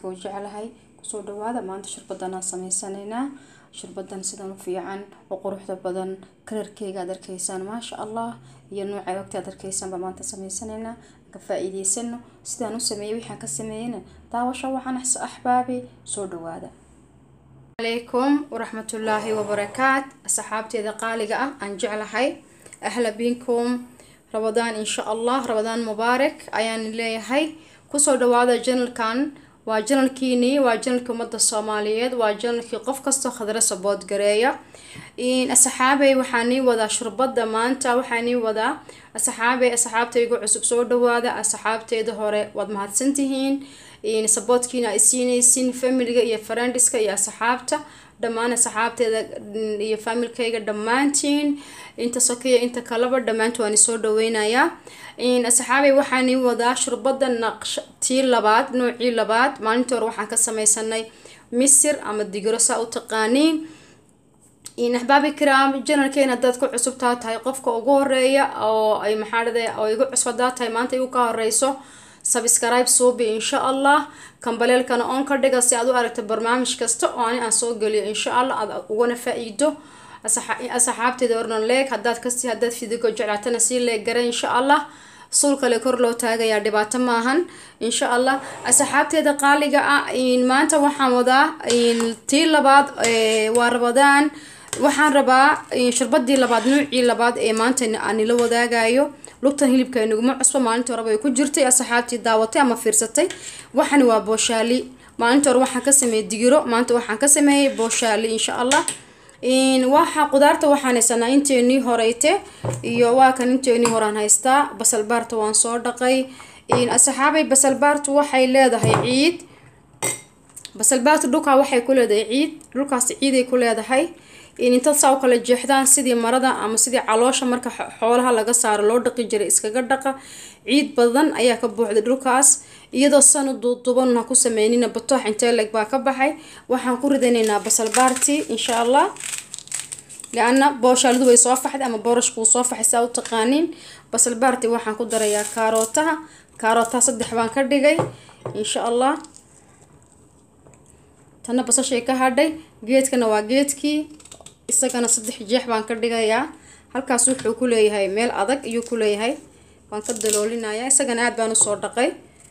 aadka u jeclahay kusoo dhawaada maanta shurbadanaan sameysanaynaa shurbadan sidan u fiican oo quruxda badan kalarkeyga aad arkaysaan maasha allah iyo noocay wagti aad arkaysaanba maanta sameysanaynaa ka faa-iideysano sidaan u sameeyay waxaan ka sameeyeyna daawasho waxaan axbaabi soo dhawaada calaykum waraxmatullaahi wabarakaat asxaabteeda qaaliga ah aan jeclahay ahla binkum rabadaan insha allah rabadaan mubaarak ayaan leeyahay kusoo dhawaada janalkan waa janalkiini waa janalkii ummadda soomaaliyeed waa janalkii qof kastoo khadra sabood gareeya asxaabey waxaanii wadaa shurbada maanta waxaanii wadaa asxaabey asxaabtayga cusub soo dhawaada asxaabteeda hore waad mahadsantihiin saboodkiina ay siinaysiin familiga iyo friendiska iyo asxaabta dhammaan asxaabteeda iyo familkayga dhammaantiin inta sokeya inta kaleba dhammaanti waan isoo dhaweynayaa asxaabey waxaanii wadaa shurbada naqsh tii labaad noocii labaad maalintii hore waxaan ka sameysanay misir ama digiro saa u taqaaniin axbaabi kiraam janalkeena hadaad ku cusubtaa tahay qofka ugu horeeya oo ay maxaadhada oo igu cusub hadaa tahay maanta igu ka horeyso subscribe suubi insha allah kambaleelkana oon ka dhiga si aad u aragto barnaamij kasta oo ani aan soo geliyo insha allah aad ugana faa-iido asxaabteeda orna leeg hadaad kasi hadaad fidigo jeclaatana sii leeg gara insha allah suul kale kor loo taagayaa dhibaato maahan insha allah asxaabteeda qaaliga ah maanta waxaan wadaa tii labaad waa rabadaan waxaan rabaa shurbadii labaad nuucii labaad ee maanta aanila wadaagayo lugtan hilibka inaguma cusbo maalintii horeba ay ku jirtay asxaabtii daawatay ama fiirsatay waxani waa booshaali maalintii hore waxaan ka sameeyey digiro maanta waxaan ka sameeyey booshaali insha allah waxa qudaarta waxaan haysanaa inteenii horeyte iyo waa kan inteenii horaan haystaa basalbaarta waan soo dhaqay asxaabay basalbaartu waxay leedahay ciid basalbaartu dhulkaa waxay ku leedahay ciid dhulkaas ciiday ku leedahay intaad saa u kala jeexdaan sidii marada ama sidii caloosha marka xoolaha laga saaro loo dhaqi jiray iskaga dhaqa ciid badan ayaa ka buuxday dhulkaas iyadoo sanu duuduban ha ku sameynina batoox intee leg baa ka baxay waxaan ku ridanaynaa basalbaartii insha allah liana booshaalidu way soo faxday ama boorashkuu soo faxay saa u taqaaniin basalbaartii waxaan ku darayaa kaarootaha kaarootaha saddex baan ka dhigay insha allah tanna basashay ka hadhay geedkana waa geedkii isagana saddex jeex baan ka dhigayaa halkaas wuxuu ku leeyahay meel adag ayuu ku leeyahay waan ka daloolinayaa isagana aada baan usoo dhaqay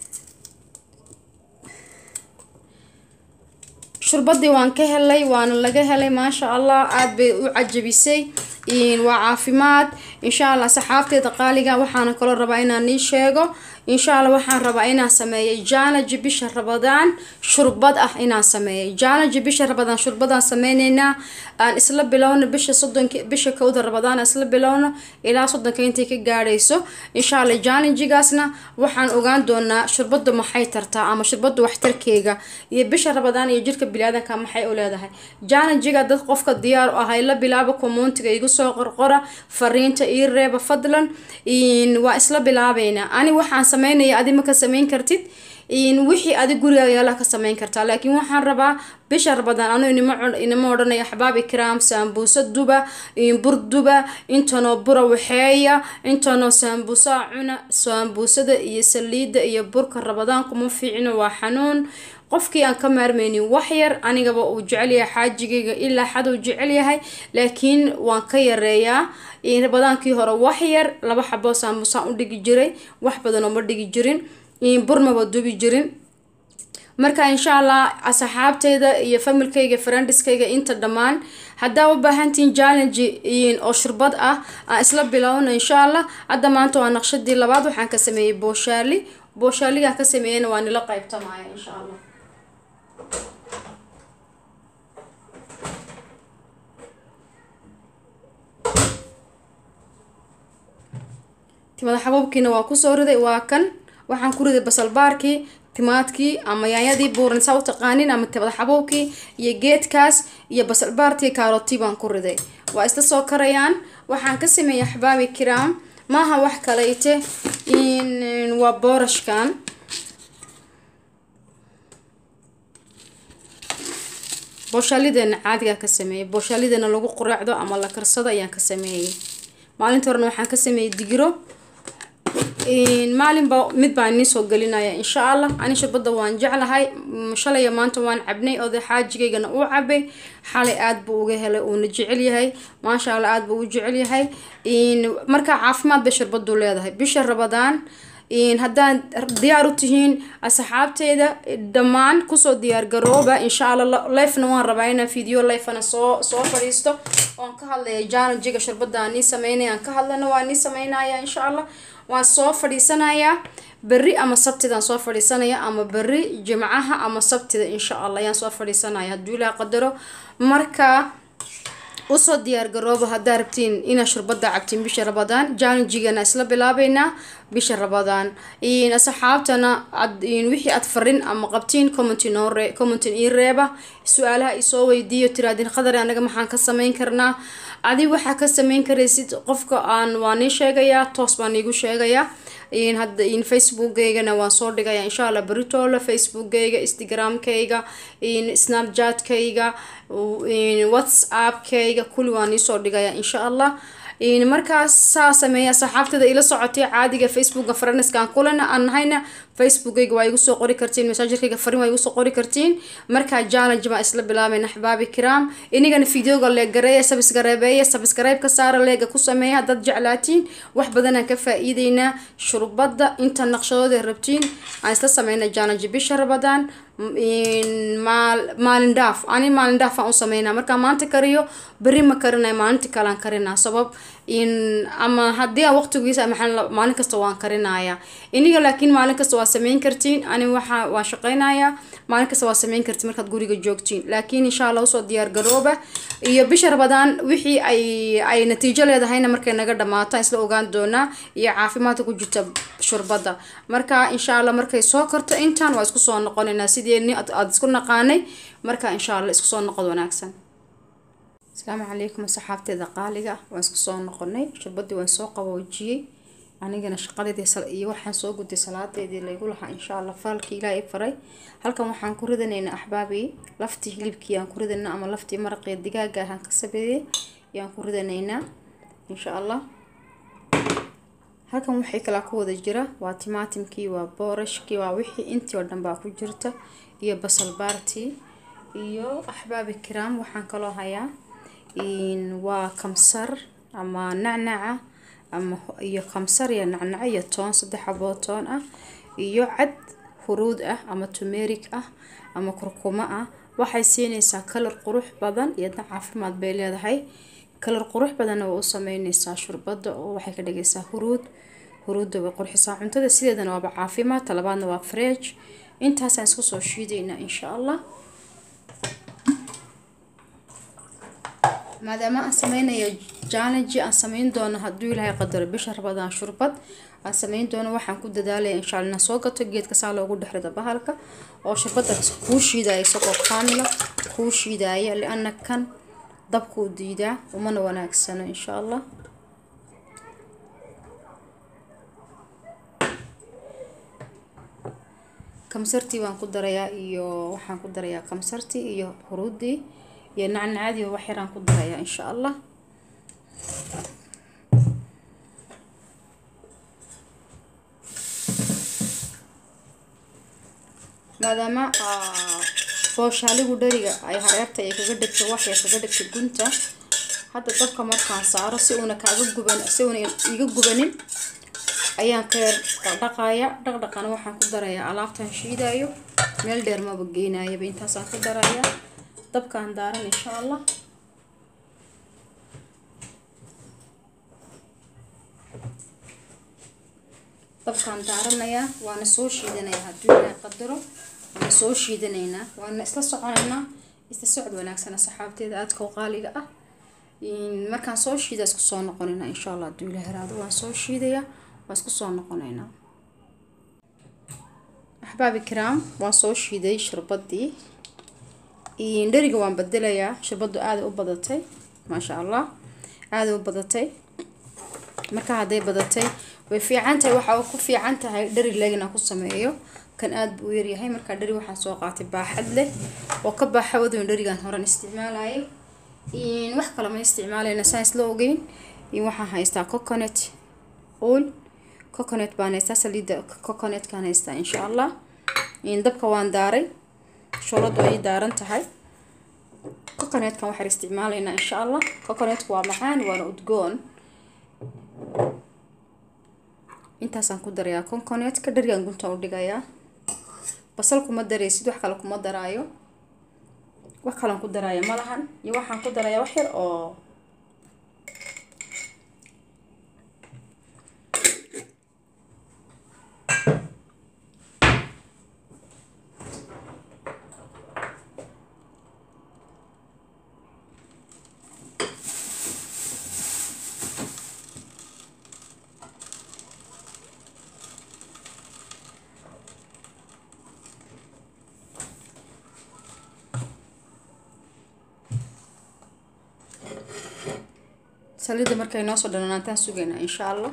shurbadii waan ka helay waana laga helay maasha allah aada bay u cajabisay waa caafimaad insha allah saxaabteeda qaaliga waxaana kaloo rabaa inaan nii sheego insha allah waxaan rabaa inaan sameeyay jaanaji bisha rabadaan shurbad ah inaan sameeyay jaanaji bisha rabadaan shurbadaan sameyneynaa aan isla bilowno bisha soddonka bisha kowda rabadaan isla bilowno ilaa soddonka intay ka gaadhayso insha allah jaanajigaasna waxaan ogaan doonaa shurbada maxay tartaa ama shurbada waxtarkeega iyo bisha rabadaan iyo jirka bili-aadanka maxay u leedahay jaanajiga dad qofka diyaar u ahay la bilaabo communtiga igu soo qorqora fariinta ii reeba fadlan waa isla bilaabeynaa ani waxaan sameynaya adi ma ka sameyn kartid wixii adi guriga yaala ka sameyn kartaa laakiin waxaan rabaa bisha rabadaan anu inama odhanaya axbaab ikraam saambuusa duba bur duba intanoo bura waxeeya intanoo saambuusaa cuna saambuusada iyo saliida iyo burka rabadaan kuma fiicino waa xanuun qofkii aan ka maarmeynin waxyar anigaba uu jecelyahay xaajigayga ilaa xad uu jecel yahay laakiin waan ka yareeyaa rabadaankii hore waxyar laba xaboo saambusaan u dhigi jiray wax badan oo ma dhigi jirin burmaba dubi jirin marka insha allah asxaabteyda iyo familkayga friendiskayga inta dhammaan haddaa u baahantihiin challenge oo shurbad ah aan isla bilowno insha allah hadda maanta waa naqshadii labaad waxaan ka sameeyey booshaali booshaaligaan ka sameeyeyna waa nila qaybtamaya insha allah timada xabuubkiina waa kusoo riday waa kan waxaan ku riday basalbaarkii timaadkii ama yaanyadii buuran saa u taqaanin ama timada xabuubkii iyo geedkaas iyo basalbaartii kaarotii baan ku riday waa isla soo karayaan waxaan ka sameeyay axbaabi kiraam maaha wax kaleyte waa boorashkan booshaalideena caadigaa ka sameeyey booshaalideena lagu quraacdo ama la karsado ayaan ka sameeyey maalinta horena waxaan ka sameeyey digiro maalinba mid baan inii soo gelinaya insha allah ani sharbada waan jeclahay shalaya maanta waan cabnay oday xaajigaygana uu cabay xalay aada buu uga helay uuna jecel yahay maasha allah aada buu u jecel yahay markaa caafimaad bay sharbadu leedahay bisha rabadaan haddaad diyaar u tihiin asxaabteeda dhammaan kusoo diyaar garooba insha allah lifena waan rabaa inaan video lifena soo soo fadhiisto oon ka hadlaya janajiga sharbada aan nii sameynaya aan ka hadlana waa nii sameynaya insha allah waan soo fadhiisanayaa berri ama sabtidaan soo fadhiisanaya ama berri jimcaha ama sabtida insha allah ayaan soo fadhiisanaya hadduu ilaa qadaro marka usoo diyaar garooba haddaa rabtiin inaa shurbada cabtiin bisha rabadaan janijigana isla bilaabeynaa bisha rabadaan asxaabtana wixii aad farin ama qabtiin commentin ii reeba su-aalaha isoo weydiiyo tiraadin qadar anaga maxaan ka sameyn karnaa adi waxaa ka sameyn karaysid qofka aan waa nii sheegayaa toos baan iigu sheegayaa hadda facebookaygana waan soo dhigaya insha allah beritola facebookkayga instagramkayga snapchatkayga whatsappkayga kulli waan iisoo dhigaya insha allah markaas saa sameeya saxaabtada ila socotay caadiga facebooka faraniska kulana aan nahayna facebookkayga waa igu soo qori kartiin messengerkayga farin waa igu soo qori kartiin markaa challenge baan isla bilaabayna axbaabi kiraam inigana videoga leegareeya sabisgareebeeya sabisgareybka saara leega ku sameeya haddaad jeclaatiin wax badanaan ka faa-iideynaa shurbada inta naqshadooda rabtiin aan isla sameyna challenge bisha rabadaan maalin dhaaf ani maalin dhaaf aan u sameynaa markaa maanta kariyo beri ma karinay maalinta kalean karinaa sabab ama haddii aan waqtigiisa maxaa maalin kasta waan karinaya iniga laakiin maalin kasta waa sameyn kartiin ani waxa waa shaqeynayaa maalin kasta waa sameyn kartiin markaad guriga joogtiin laakiin insha allah usoo diyaar garooba iyo bisha rabadaan wixii ay ay natiijo leedahayna markay naga dhamaato aan isla ogaan doonaa iyo caafimaadka ku jirta shurbada marka insha allah markay soo karto intaan waa isku soo noqonaynaa sideeni aada isku naqaanay marka insha allah isku soo noqod wanaagsan asalaamu calaykum asxaabteeda qaaliga waan isku soo noqonay shurbadii waan soo qaboojiyey anigana shaqadeedii iyo waxaan soo gutay salaadeedii laygu lahaa insha allah faalkii ilaahay faray halkan waxaan ku ridanaynaa axbaabii laftii hilibkii aan ku ridana ama laftii maraqii digaaga ahaan ka sabeeyey ayaan ku ridanaynaa insha allah halkan waxay kalaa ku wada jira waa timaatimkii waa boorashkii waa wixii intii oo dhan baa ku jirta iyo basal baartii iyo axbaabi kiraam waxaan kaloo hayaa waa kamsar ama nacnaca ama iyo kamsar iyo nacnaco iyo toon saddex xaboo toon ah iyo cad huruud ah ama tumerik ah ama kurkumo ah waxay siinaysaa kalar qurux badan iyadna caafimaad bay leedahay kalar qurux badanna waa u sameyneysaa shurbada oo waxay ka dhigaysaa huruud huruudda way qurxisaa cuntada sideedana waaba caafimaad talabaadna waa fresh intaasaan isku soo shiidaynaa insha allah maadaama aan sameynayo challenge aan sameyn doono hadduu ilaahay qadaro bisha rabadaan shurbad aan sameyn doono waxaan ku dadaalaya insha allah inaan soo gato geedka saa loogu dhexrido bahalka oo shurbada kuu shiidaya isagoo kaamila kuu shiidaya liana kan dabkuu diidaa umana wanaagsano insha allah kamsartii waan ku darayaa iyo waxaan ku darayaa kamsartii iyo huruudii iyo nacnacadii wax yaraan ku darayaa insha allah maadaama booshaaligu dheriga ay hareerta ay kaga dhegto waxay kaga dhegto gunta hadda dabka markaan saaro si uuna kaaga guban si uuna iga gubanin ayaan ka yar dhaqdhaqaaya dhaqdhaqana waxaan ku darayaa alaabtan shiidayo meel dheer maba geynayaba intaasaan ku darayaa dabkaan daaran insha allah dabkaan daaranayaa waana soo shiidanayaa hadduu ilaa qadaro waana soo shiidanaynaa waana isla soconaynaa isla socod wanaagsan saxaabteeda aadka oo qaaliga ah markaan soo shiida isku soo noqonaynaa insha allah hadduu ilaa heraado waan soo shiidayaa waan isku soo noqonaynaa axbaabi kiraam waan soo shiiday shirbadii dheriga waan bedelayaa shirbadu aaday u badatay maasha allah aaday u badatay marka hadday badatay way fiican tahay waxa ku fiican tahay dheri leegna ku sameeyo kan aada buu u yaryahay markaa dheri waxaan soo qaatay baaxad leh oo ka baaxa wadoon dherigan horan isticmaalayay wax kale ma isticmaalayna saan isla ogeyn waxaan haystaa coconut oil coconut baan haystaa saliidda coconutkaan haystaa insha allah dabka waan daaray shooladu ay daaran tahay coconutkan waxaan isticmaalaynaa insha allah coconutku waa macaan waana udgoon intaasaan ku darayaa coconutka dharigan guntaan u dhigayaa basal kuma daraysid wax kale kuma daraayo wax kalean ku daraayo malahan iyo waxaan ku darayaa wax yar oo saliidda markay noo soo dhananaataan sugaynaa insha allah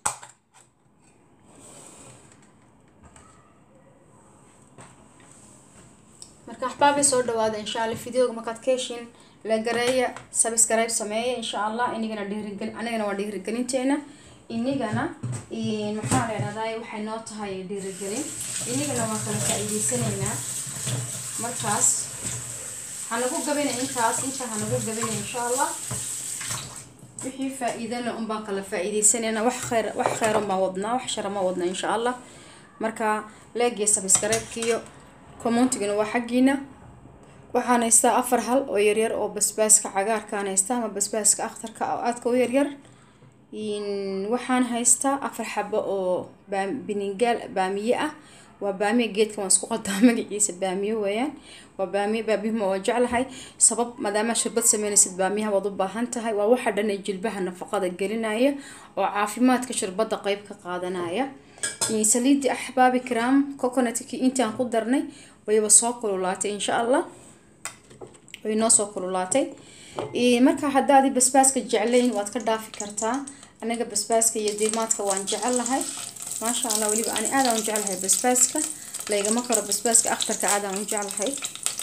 marka axbaabay soo dhawaada insha allah videoga markaad ka heshiin la gareeya subscribe sameeya insha allah inigana dhiirigel anigana waa dhiirigelinteena inigana maxaa leenaday waxay noo tahay dhiirigelin inigana waan kala faa-iideysanaynaa markaas hanagu gabina intaas inta hanagu gabina insha allah wixii faa-iidana unbaan kala faa-iideysanayna wax kheyr wax kheyran baan wadnaa wax shara ma wadna insha allah marka leegiya sabscribe-kiyo commontigana waa xaggiina waxaan haystaa afar hal oo yaryar oo basbaaska cagaarkaan haystaa ama basbaaska akhtarka oo aadka u yaryar waxaan haystaa afar xabo oo binigaal baamiye ah waa baamiye geedka waan isku qadaa magaciisa baamiye weeyaan waa baamiye baamiyahuma waa jeclahay sabab maadaama shirbad sameynaysid baamiyaha waad u baahan tahay waa waxa dhan ee jilbaha nafaqada gelinaya oo caafimaadka shirbada qeyb ka qaadanaya saliidii axbaabi kram coconutkii intaan ku darnay wayba soo kululaatay insha allah way noo soo kululaatay marka haddaadi basbaaska jeclayn waad ka dhaafi kartaa aniga basbaaska iyo diimaadka waan jecelahay maasha allah weliba ani aadaan u jeclahay basbaaska laygama karo basbaaska akhtarka aadaan u jeclahay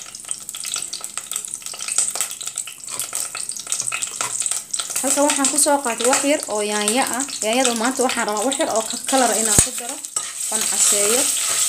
halka waxaan kusoo qaatay wax yar oo yaanya ah yaanyada maanta waxaan rabaa wax yar oo kalara inaan ku daro aan caseeyo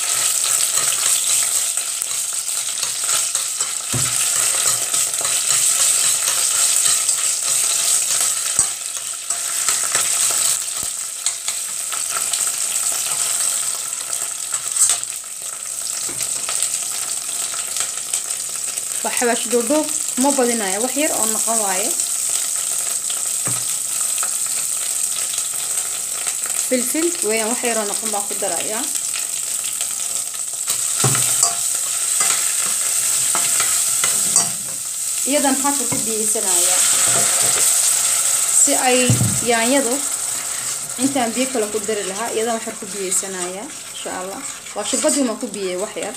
waa xabaash duudhuub ma badinaya wax yar oo noqon waaye filfil weeyaan wax yaroo noqon baan ku darayaa iyadan maxaa ku biyeysanayaa si ay yaanyadu intaan biyo kale ku dari lahaa iyadan waxyar ku biyeysanayaa insha allah waa shirbadii ma ku biyey wax yar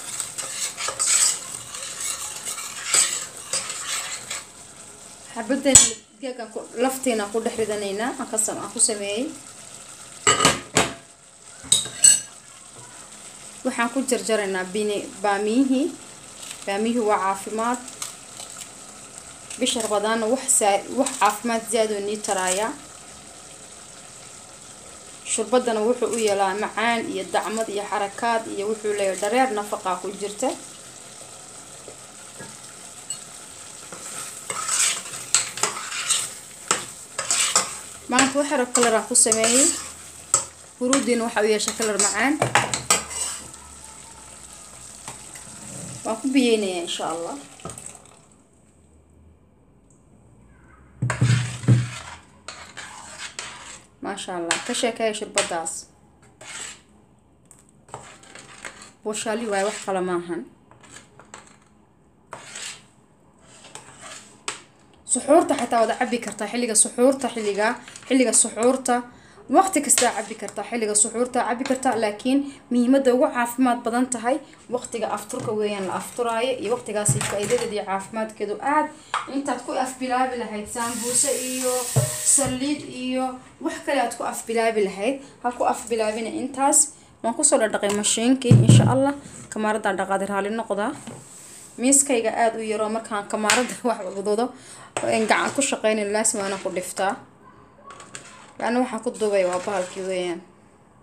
xabadan geegan laftiina ku dhex ridanaynaa aan ku sameeyey waxaan ku jarjaraynaa bini baamiyihii baamiyuhu waa caafimaad bisha rabadaana wax saa wax caafimaad zaadoo nii taraaya shurbadana wuxuu u yeelaa macaan iyo dacmad iyo xarakaad iyo wuxuu leeyahay dhareer nafaqaa ku jirta maanta waxaro kalaraan ku sameeyey huruudiina waxaa u yeesha kalar macaan waan ku biyeynayaa insha allah maasha allah ka sheekeeya shirbadaas washaali waaye wax kale maahan suxuurta xataa waad cabi kartaa xilliga suxuurta xilliga xilliga suxuurta waqti kastaa cabi kartaa xilliga suxuurta cabi kartaa laakiin muhiimada ugu caafimaad badan tahay waqtiga afturka weeyaan la afturaayo iyo waqtigaasi faa-iidadeeda iyo caafimaadkeedu aad intaad ku afbilaabi lahayd saambuuse iyo saliid iyo wax kale aad ku afbilaabi lahayd ha ku afbilaabina intaas waan kusoo dhadhaqay mashiinkii insha allah kamaaradan dhaqaadi raali noqdaa miiskayga aada u yaroo markaan kamaarada wax wadudo gacan ku shaqeynin laasimaana ku dhiftaa laana waxaan ku duubay waa bahalkii weeyaan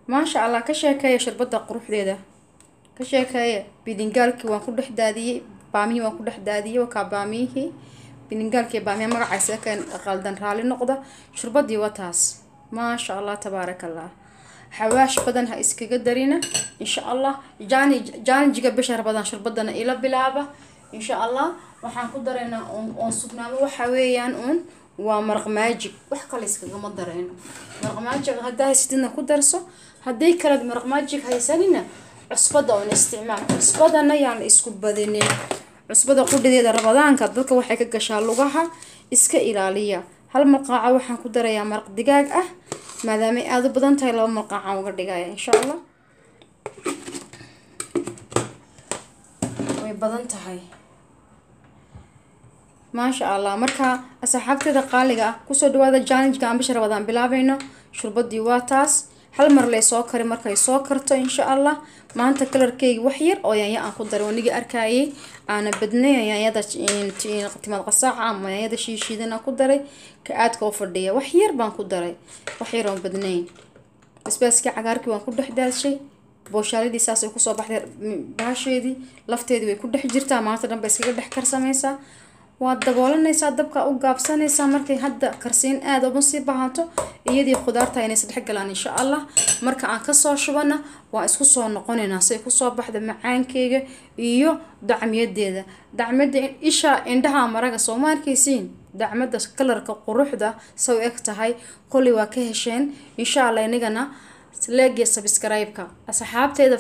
maasha allah ka sheekeeya sharbada quruxdeeda ka sheekeeya bidingaalkii waan ku dhex daadiyey baamihii waan ku dhex daadiyey wakaa baamiyihii bidingaalkii baamiya magacaysa kan qaldan raali noqda shurbadii waa taas maasha allah tabaaraka allah xawaash badan ha iskaga darina insha allah jaani jaanijiga bishar badan shurbadana ila bilaaba insha allah waxaan ku daraynaa oon sugnaamo waxa weeyaan uun waa maraq maajig wax kale iskagama darayno maraq maajig haddaa haysatidna ku darso haddii kale maraq maajig haysanina cusbada oon isticmaal cusbadana yaan la isku badinin cusbada qudhideeda rabadaanka dadka waxay ka gashaa lugaha iska ilaaliya hal malqaaca waxaan ku darayaa maraq digaag ah maadaamay aada u badan tahay laba malqaacaan uga dhigaya insha allah way badan tahay maasha allah marka asxaabteeda qaaliga ah kusoo dhawaada jaanijka aan bisha rabadaan bilaabayno shurbadii waa taas hal mar lay soo kari markay soo karto insha allah maanta kalarkeyga wax yar oo yaanya aan ku daray wanigii arkayay aana badnay yaanyada timad qasaaca ama yaanyada shiishiidana ku daray ka aadka u fadhiya wax yar baan ku daray wax yar oon badnayn basbaaskii cagaarkii waan ku dhex daashay booshaaladii saasay kusoo baxday baasheedii lafteedii way ku dhex jirtaa maanta dhan ba iskaga dhex karsamaysaa waad daboolanaysaa dabka u gaabsanaysaa markay hadda karsiin aada uma sii baahato iyadii khudaarta inay sadhex galaan insha allah marka aan kasoo shubana waa isku soo noqonaynaa say kusoo baxda macaankeyga iyo dacmiyadeeda dacmada isha indhaha maraga soo ma arkaysiin dacmada kalarka quruxda say u eg tahay koley waa ka hesheen insha allah inagana leegiya sabscribe-ka asxaabteeda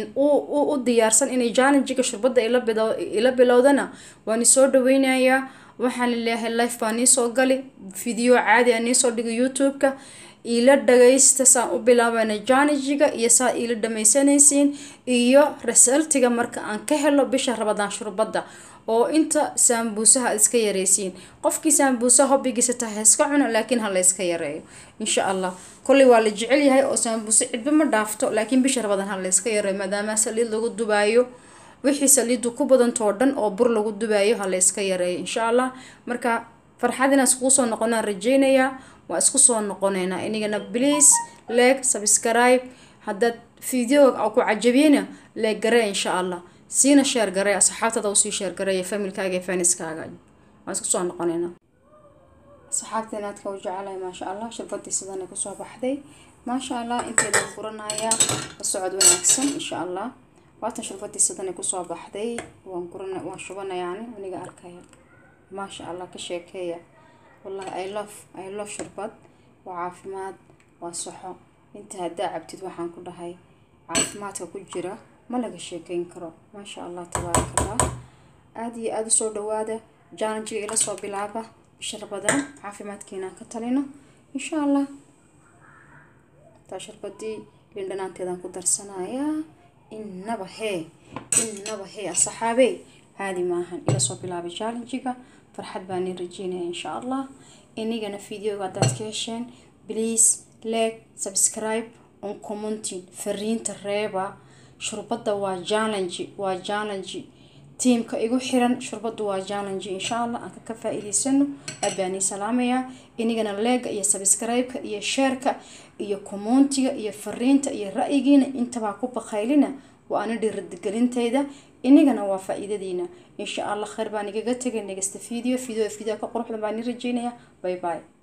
u diyaarsan inay jaanijiga shurbada ila bilowdana waan isoo dhaweynayaa waxaan leeyahay life baa niisoo gali video caadi a niisoo dhiga youtube-ka ila dhagaysta saan u bilaabana jaanijiga iyo saa ila dhamaysanaysiin iyo resultiga marka aan ka helo bisha rabadaan shurbada oo inta saambuusaha aad iska yareysiin qofkii saambuusa hobbigiisa tahay iska cuno laakiin ha la yska yareeyo insha allah kolley waa la jecel yahay oo saambuuse cidba ma dhaafto laakiin bisha rabadan ha la yska yareeyo maadaama saliid lagu dubaayo wixii saliidu ku badantoo dhan oo bur lagu dubaayo ha la yska yareeyo insha allah marka farxad inaan iskugu soo noqonaan rajeynayaa waa isku soo noqoneynaa inigana please leeg subscribe haddaad video ku cajabiyena leeg garee insha allah siina sheer garee asxaabtada usii sheer gareeya familkaaga iyo faniskaaga waan isku soo noqoneynaa asxaabteen aadka u jecelahay maasha allah shirbadii sidanay kusoo baxday maasha allah inteeda guranaya la socod wanaagsan insha allah waatan shirbadii sidanay kusoo baxday waan guran waan shubanayaani aniga arkaya maasha allah ka sheekeeya wallahi i love i love shirbad waa caafimaad waa saxo inta haddaa cabtid waxaan ku dhahay caafimaadka ku jira ma laga sheekeyn karo maasha allah tabaaraka allah aada iyo aada usoo dhawaada jaanajiga ila soo bilaaba bishar badan caafimaadkiinaan ka talino insha allah taa sharbadii lindhanaanteedaan ku darsanayaa innaba hee innaba hee asaxaabey caadi maahan ila soo bilaabay jaanajiga farxad baan nin rajeynaya insha allah inigana videoga haddaad ka hesheen please like subscribe on commenting fariinta reeba shurbadda waa challenge waa challenge tiimka igu xiran shurbaddu waa challenge insha allah aan ka faa-iideysano aad baan ii salaamayaa inigana leega iyo subscribe-ka iyo sheerka iyo commentiga iyo fariinta iyo ra-yigiina intabaa ku baqaylina waa ana dhiirigelintayda inigana waa faa-iidadiina insha allah kheyr baan igaga tegay negasta video video video ka quruxdan baan ii rajeynaya bye bye